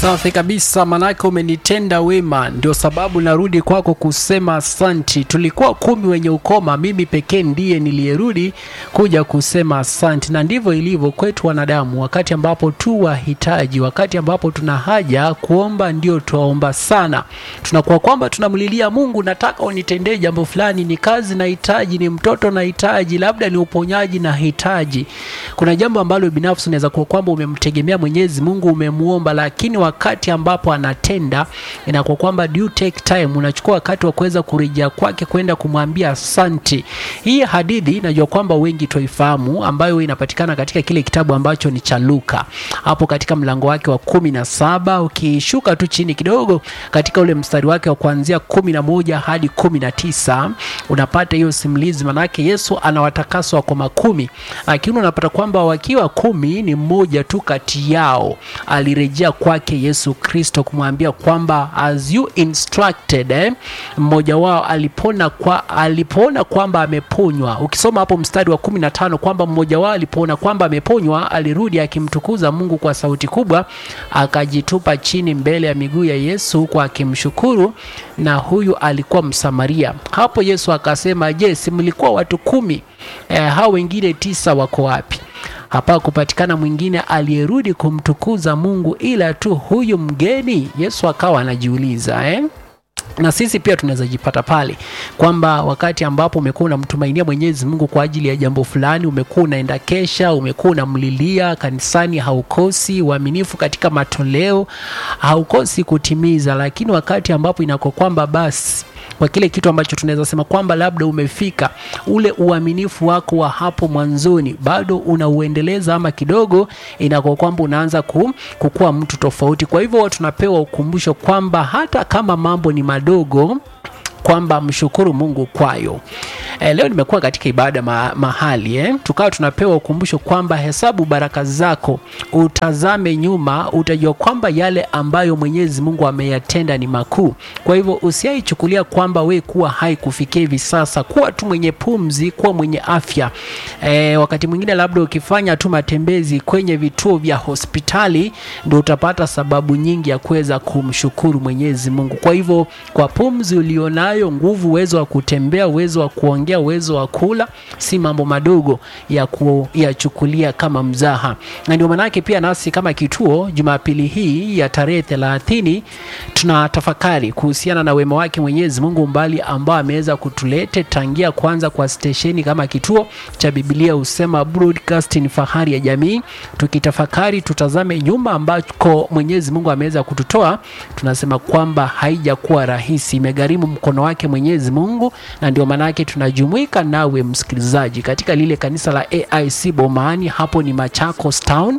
Safi kabisa, manake umenitenda wema, ndio sababu narudi kwako kusema asanti. Tulikuwa kumi wenye ukoma, mimi pekee ndiye niliyerudi kuja kusema asanti. Na ndivyo ilivyo kwetu wanadamu, wakati ambapo tu wahitaji, wakati ambapo tuna haja kuomba, ndio tuwaomba sana. Tunakuwa kwamba tunamlilia Mungu, nataka unitendee jambo fulani, ni kazi nahitaji, ni mtoto nahitaji, labda ni uponyaji nahitaji. Kuna jambo ambalo binafsi unaweza kuwa kwamba umemtegemea Mwenyezi Mungu, umemuomba, lakini wakati ambapo anatenda inakuwa kwamba do take time, unachukua wakati wa kuweza kurejea kwake kwenda kumwambia asanti. Hii hadithi najua kwamba wengi twaifahamu, ambayo inapatikana katika kile kitabu ambacho ni cha Luka, hapo katika mlango wake wa kumi na saba ukishuka tu chini kidogo katika ule mstari wake wa kuanzia kumi na moja hadi kumi na tisa unapata hiyo simulizi, manake Yesu anawatakasa wako makumi, lakini unapata kwamba wakiwa kumi ni mmoja tu kati yao alirejea kwake Yesu Kristo kumwambia kwamba as you instructed eh, mmoja wao alipona kwa, alipoona kwamba ameponywa. Ukisoma hapo mstari wa kumi na tano kwamba mmoja wao alipoona kwamba ameponywa alirudi akimtukuza Mungu kwa sauti kubwa, akajitupa chini mbele ya miguu ya Yesu huku akimshukuru, na huyu alikuwa Msamaria. Hapo Yesu akasema, je, si mlikuwa watu kumi? Eh, hao wengine tisa wako wapi? hapa kupatikana mwingine aliyerudi kumtukuza Mungu ila tu huyu mgeni. Yesu akawa anajiuliza eh? na sisi pia tunaweza jipata pale kwamba wakati ambapo umekuwa unamtumainia Mwenyezi Mungu kwa ajili ya jambo fulani, umekuwa unaenda kesha, umekuwa unamlilia kanisani, haukosi uaminifu katika matoleo, haukosi kutimiza, lakini wakati ambapo inakuwa kwamba basi kwa kile kitu ambacho tunaweza sema kwamba labda umefika ule uaminifu wako wa hapo mwanzoni bado unauendeleza, ama kidogo inakuwa kwamba unaanza ku, kukuwa mtu tofauti. Kwa hivyo tunapewa ukumbusho kwamba hata kama mambo ni madogo kwamba mshukuru Mungu kwayo. E, leo nimekuwa katika ibada ma, mahali eh, tukawa tunapewa ukumbusho kwamba hesabu baraka zako, utazame nyuma, utajua kwamba yale ambayo Mwenyezi Mungu ameyatenda ni makuu. Kwa hivyo usiaichukulia kwamba we kuwa hai kufikia hivi sasa, kuwa tu mwenye pumzi, kuwa mwenye afya. E, wakati mwingine labda ukifanya tu matembezi kwenye vituo vya hospitali ndio utapata sababu nyingi ya kuweza kumshukuru Mwenyezi Mungu. Kwa hivyo kwa pumzi ulionayo nguvu, uwezo wa kutembea, uwezo wa kuongea, uwezo wa kula, si mambo madogo ya kuyachukulia kama mzaha. Na ndio maanake pia nasi kama kituo, Jumapili hii ya tarehe thelathini tunatafakari kuhusiana na wema wake Mwenyezi Mungu mbali ambao ameweza kutulete tangia kwanza kwa stesheni kama kituo cha Biblia husema broadcasting, fahari ya jamii. Tukitafakari tutazame nyuma ambako Mwenyezi Mungu ameweza kututoa, tunasema kwamba haijakuwa rahisi, imegharimu mkono wake Mwenyezi Mungu, na ndio maana yake tunajumuika nawe msikilizaji katika lile kanisa la AIC Bomani, hapo ni Machakos Town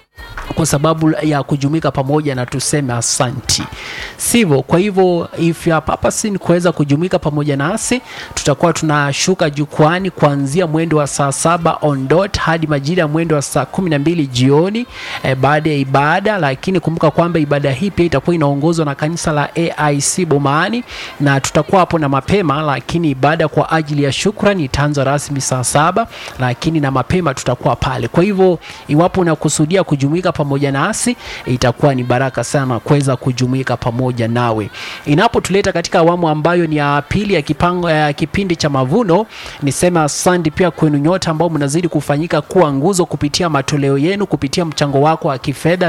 kwa sababu ya kujumuika pamoja na tuseme asanti, sivyo? Kwa hivyo if you are purposing kuweza kujumuika pamoja nasi, tutakuwa tunashuka jukwani kuanzia mwendo wa saa saba on dot hadi majira ya mwendo wa saa kumi na mbili jioni e, baada ya ibada. Lakini kumbuka kwamba ibada hii pia itakuwa inaongozwa na kanisa la AIC Bomani, na tutakuwa hapo na mapema, lakini ibada kwa ajili ya shukrani itaanza rasmi saa saba, lakini na mapema tutakuwa pale. Kwa hivyo iwapo unakusudia kujumuika pamoja nasi itakuwa ni baraka sana kuweza kujumuika pamoja nawe. Inapotuleta katika awamu ambayo ni ya pili ya kipango ya kipindi cha mavuno, niseme asante pia kwenu nyote ambao mnazidi kufanyika kuwa nguzo kupitia matoleo yenu, kupitia mchango wako wa kifedha